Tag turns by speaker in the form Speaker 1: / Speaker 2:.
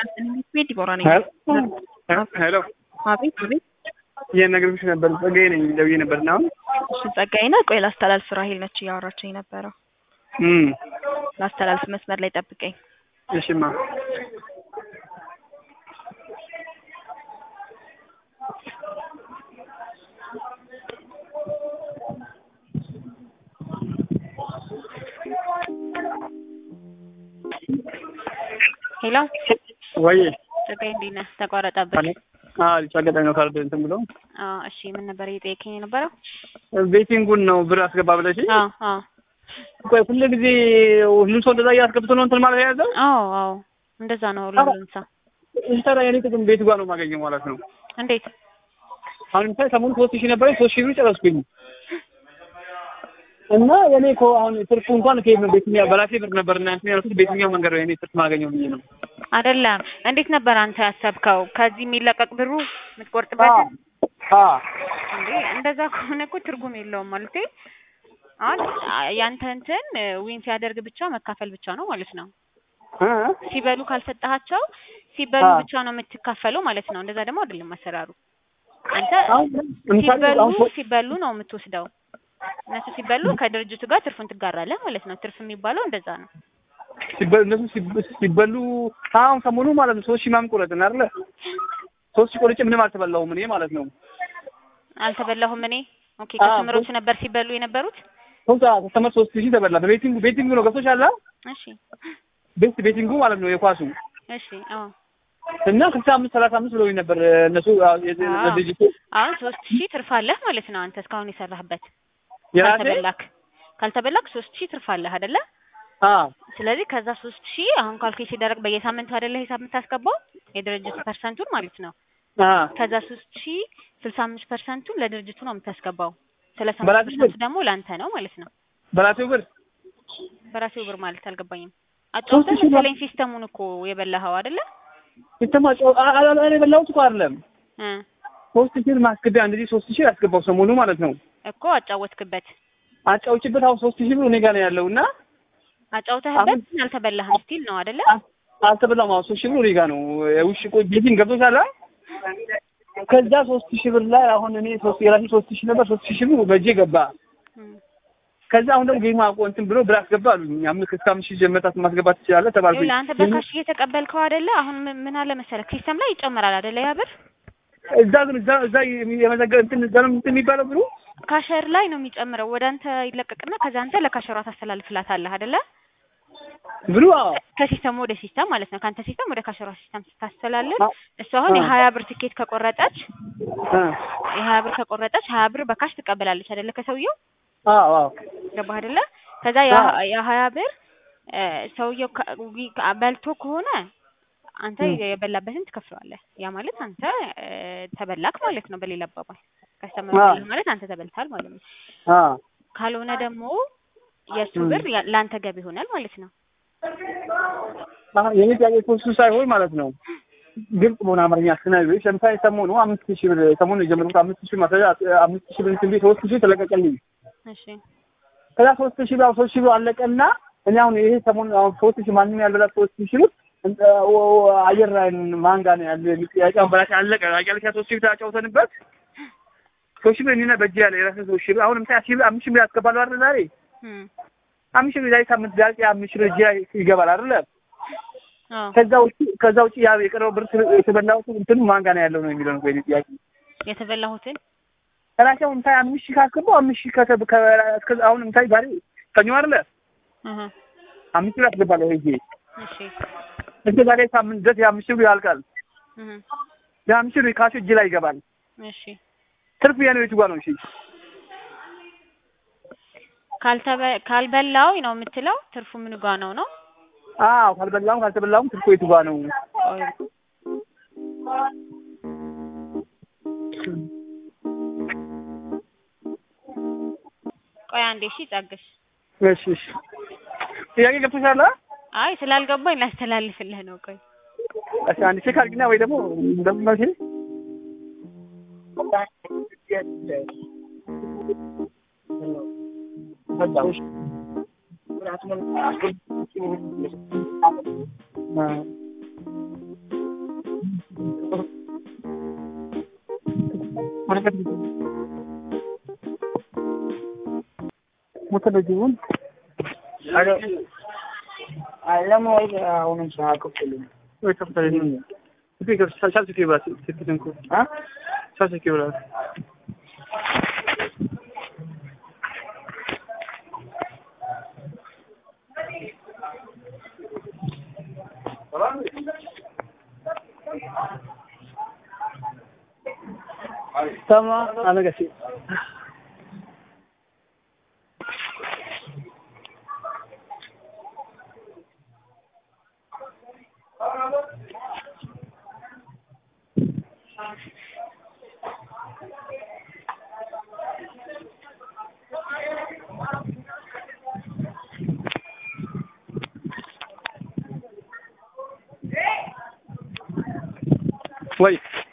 Speaker 1: ቤት ዲቦራ ነኝ።
Speaker 2: ሄሎ
Speaker 1: አቤት አቤት።
Speaker 2: እየነገርኩሽ ነበር። ጸጋዬ ነኝ ደውዬ ነበር እና አሁን
Speaker 1: እሺ ጸጋዬ ነህ? ቆይ ላስተላልፍ። ራሄል ነች እያወራችኝ የነበረው።
Speaker 2: እም
Speaker 1: ላስተላልፍ፣ መስመር ላይ ጠብቀኝ።
Speaker 2: እሺማ
Speaker 1: ሄሎ
Speaker 2: ወይ
Speaker 1: ጸጋዬ እንዴት ነህ? ተቋረጠብኝ።
Speaker 2: አዎ ልጅ አጋጣሚ ነው ካርድ እንትን ብሎ
Speaker 1: አዎ እሺ፣ ምን ነበር እየጠየቀኝ የነበረው?
Speaker 2: ቤቲንጉን ነው ብር አስገባ ብለሽ
Speaker 1: አዎ አዎ
Speaker 2: ቆይ ሁሉ ጊዜ ሁሉም ሰው እንደዛ እያስገብቶ ነው እንትን ማለት የያዘው
Speaker 1: አዎ አዎ እንደዛ ነው ሁሉም ሰው።
Speaker 2: እሺ ታዲያ የኔ ጥቅም ቤቱ ጋር ነው የማገኘው ማለት ነው።
Speaker 1: እንዴት
Speaker 2: አሁን ለምሳሌ ሰሞኑን ሶስት ሺህ ነበረኝ ሶስት ሺህ ብር ጨረስኩኝ እና የኔ እኮ አሁን ትርፉ እንኳን ከየት ነው ቤትኛው በራሴ ብር ነበር እና እንትን ያልኩት ቤትኛው መንገድ ነው የኔ ትርፍ ማገኘው ብዬ ነው።
Speaker 1: አይደለም። እንዴት ነበር አንተ ያሰብከው? ከዚህ የሚለቀቅ ብሩ የምትቆርጥበት
Speaker 2: አ
Speaker 1: እንዴ? እንደዛ ከሆነ እኮ ትርጉም የለውም ማለት አሁን ያንተ እንትን ዊን ሲያደርግ ብቻ መካፈል ብቻ ነው ማለት ነው።
Speaker 2: እ
Speaker 1: ሲበሉ ካልሰጠሃቸው ሲበሉ
Speaker 2: አዎ።
Speaker 1: ብቻ ነው የምትካፈለው ማለት ነው። እንደዛ ደግሞ አይደለም አሰራሩ። አንተ
Speaker 2: አሁን ለምሳሌ
Speaker 1: ሲበሉ
Speaker 2: አሁን ሶ-
Speaker 1: ሲበሉ ነው የምትወስደው። እነሱ ሲበሉ ከድርጅቱ ጋር ትርፉን ትጋራለህ ማለት ነው። ትርፍ የሚባለው እንደዛ ነው።
Speaker 2: ሲበሉ እነሱ ሲበ- ሲበሉ አሁን ሰሞኑ ማለት ነው ሶስት ሺህ ምናምን ቆረጥን አይደለ? ሶስት ሺህ ቆርጬ ምንም አልተበላሁም እኔ ማለት ነው።
Speaker 1: አልተበላሁም እኔ። ኦኬ
Speaker 2: አዎ፣
Speaker 1: ከስምሮቹ ነበር ሲበሉ የነበሩት።
Speaker 2: ሶስት ከስተመር ሶስት ሺህ ተበላ። በቤቲንጉ ቤቲንጉ ነው ገብቶሻል?
Speaker 1: እሺ
Speaker 2: ቤት ቤቲንጉ ማለት ነው የኳሱ
Speaker 1: እሺ አዎ
Speaker 2: እና ስልሳ አምስት ሰላሳ አምስት ብለውኝ ነበር እነሱ አዎ፣ የዚ-
Speaker 1: አዎ።
Speaker 2: ለድርጅቱ
Speaker 1: አሁን ሶስት ሺህ ትርፍ አለህ ማለት ነው። አንተ እስካሁን የሰራህበት
Speaker 2: የራሴ
Speaker 1: ካልተበላክ ካልተበላክ ሶስት ሺህ ትርፍ አለህ አይደለ?
Speaker 2: አዎ
Speaker 1: ስለዚህ ከዛ ሶስት ሺህ አሁን ካልኩሌት ሲደረግ በየሳምንቱ አይደለ ሂሳብ የምታስገባው የድርጅቱ ፐርሰንቱን ማለት ነው።
Speaker 2: አዎ
Speaker 1: ከዛ ሶስት ሺህ ስልሳ አምስት ፐርሰንቱን ለድርጅቱ ነው የምታስገባው። ሰላሳ
Speaker 2: በራሴ
Speaker 1: አምስት
Speaker 2: ብር?
Speaker 1: ፐርሰንቱ ደግሞ ለአንተ ነው ማለት ነው።
Speaker 2: በራሴው ብር
Speaker 1: በራሴው ብር ማለት አልገባኝም። አጫውተህ
Speaker 2: ሺህ
Speaker 1: መሰለኝ ሲስተሙን እኮ የበላኸው አይደለ?
Speaker 2: የተማጨው እኔ የበላሁት እኮ አይደለም
Speaker 1: እ
Speaker 2: ሶስት ሺህ ማስገቢያ እንደዚህ ሶስት ሺህ ያስገባው ሰሞኑ ማለት ነው።
Speaker 1: እኮ አጫወትክበት
Speaker 2: አጫውችበት አሁን ሶስት ሺህ ብር እኔ ጋር ነው ያለው እና
Speaker 1: አጫውተህበት ግን አልተበላህም ስቲል ነው አይደለ?
Speaker 2: አ- አልተበላም። አሁን ሶስት ሺህ ብር እኔ ጋር ነው ውሽ ቆይ ቤቲንግ ገብቶሻል? አ? ከዛ ሶስት ሺህ ብር ላይ አሁን እኔ ሶስት የራሴ ሶስት ሺህ ነበር ሶስት ሺህ ብር በእጄ ገባ።
Speaker 1: እም።
Speaker 2: ከዛ አሁን ደግሞ ጌማ አቆ እንትን ብሎ ብር አስገባ አሉኝ። አምስት እስከ አምስት ሺህ ጀመታት ማስገባት ትችላለህ ተባልኩኝ።
Speaker 1: ይኸውልህ አንተ በካሽ እየተቀበልከው አይደለ? አሁን ምን- ምን አለ መሰለህ ሲስተም ላይ ይጨመራል አይደለ? ያ ብር
Speaker 2: እዛ ግን እዛ እዛ የመዘገብ እንትን እዛ ነው እንትን የሚባለው ብሩ
Speaker 1: ካሸር ላይ ነው የሚጨምረው። ወደ አንተ ይለቀቅና ከዛ አንተ ለካሸሯ ታስተላልፍላታለህ አይደለ?
Speaker 2: ብሩ አዎ
Speaker 1: ከሲስተም ወደ ሲስተም ማለት ነው። ከአንተ ሲስተም ወደ ካሸሯ ሲስተም ስታስተላልፍ
Speaker 2: አ-
Speaker 1: እሱ አሁን
Speaker 2: አ-
Speaker 1: የሀያ ብር ትኬት ከቆረጠች
Speaker 2: አ
Speaker 1: የሀያ ብር ከቆረጠች ሀያ ብር በካሽ ትቀበላለች አይደለ? ከሰውየው
Speaker 2: አዎ አዎ
Speaker 1: ገባህ አይደለ? ከዛ ያ- የሀያ ብር እ፣ ሰውየው ከ- ዊ- ከ- በልቶ ከሆነ አንተ
Speaker 2: ም።
Speaker 1: የበላበትን ትከፍለዋለህ። ያ ማለት አንተ እ፣ ተበላክ ማለት ነው። በሌላ አባባል ከስተመር
Speaker 2: አ።
Speaker 1: በላህ ማለት አንተ ተበልታል ማለት ነው።
Speaker 2: አ
Speaker 1: ካልሆነ ደግሞ የእሱ
Speaker 2: ም።
Speaker 1: ብር ያ- ለአንተ ገቢ ይሆናል ማለት ነው።
Speaker 2: አሁን የኔ ጥያቄ እኮ እሱ ሳይሆን ማለት ነው ግልጽ በሆነ አማርኛ ስናይሽ ለምሳሌ ሰሞኑ አምስት ሺህ ብር ሰሞኑ የጀመርኩት አምስት ሺህ ማስረጃ አምስት ሺህ ብር እንትን ቤት ሶስት ሺህ ተለቀቀልኝ።
Speaker 1: እሺ
Speaker 2: ከዛ ሶስት ሺህ ብር አሁን ሶስት ሺህ ብር አለቀና እኔ አሁን ይሄ ሰሞኑ አሁን ሶስት ሺህ ማንም ያልበላ ሶስት ሺህ ብር እንደ ወ- ወ- አየር ላይ ማን ጋር ነው ያለ የሚል ጥያቄ አሁን በላሽ አለቀ። አያልካ ሶስት ሺህ ብር ተጫውተንበት ሶስት ሺህ ብር እኔና በእጄ ያለ የራሴ ሶስት ሺህ ብር አሁን ለምሳሌ ሺህ ብር አምስት ሺህ ብር ያስገባሉ አይደል ዛሬ
Speaker 1: እም።
Speaker 2: አምስት ሺህ ብር ዛሬ ሳምንት ዛሬ አምስት ሺህ ብር እጄ ላይ ይገባል አይደለ
Speaker 1: አዎ
Speaker 2: ከዛ ውጭ ከዛ ውጭ ያ የቀረው ብር የተበላው እንትን ማን ጋር ነው ያለው ነው የሚለው ነው የእኔ ጥያቄ።
Speaker 1: የተበላሁትን
Speaker 2: ራሴ አሁን ምታይ አምስት ሺህ ካስገባው አምስት ሺህ ከተ- ከ- እስከ አሁን ምታይ ዛሬ ሰኞ አይደለ
Speaker 1: እህ
Speaker 2: አምስት ሺህ አስገባለሁ ሄጄ
Speaker 1: እሺ
Speaker 2: እስከ ዛሬ ሳምንት ድረስ የአምስት ሺህ ብር ያልቃል።
Speaker 1: እህ
Speaker 2: የአምስት ሺህ ብር ካሽ እጅ ላይ ይገባል።
Speaker 1: እሺ
Speaker 2: ትርፍ የኔ የቱ ጋር ነው? እሺ
Speaker 1: ካልተበ ካልበላው ነው የምትለው ትርፉ ምን ጋ ነው ነው?
Speaker 2: አዎ ካልበላሁም ካልተበላሁም ትርፉ የቱ ጋር ነው?
Speaker 1: ቆይ ቆይ አንዴ እሺ ጸግሽ
Speaker 2: እሺ እሺ ጥያቄ ገብቶሻል? አ?
Speaker 1: አይ ስላልገባኝ ላስተላልፍልህ ነው። ቆይ
Speaker 2: እሺ አንድ ቼክ አድርጊና ወይ ደግሞ እንደምመሽ ሙተደጅቡን
Speaker 3: አለም ወይ አሁንም ሳያከፍሉኝ
Speaker 2: ወይ ከፍተህ ነው ስፒከር ቻርጅ ኬብል ስፒከር እንኮ
Speaker 3: አ
Speaker 2: ቻርጅ ኬብል sama ano kasi Wait.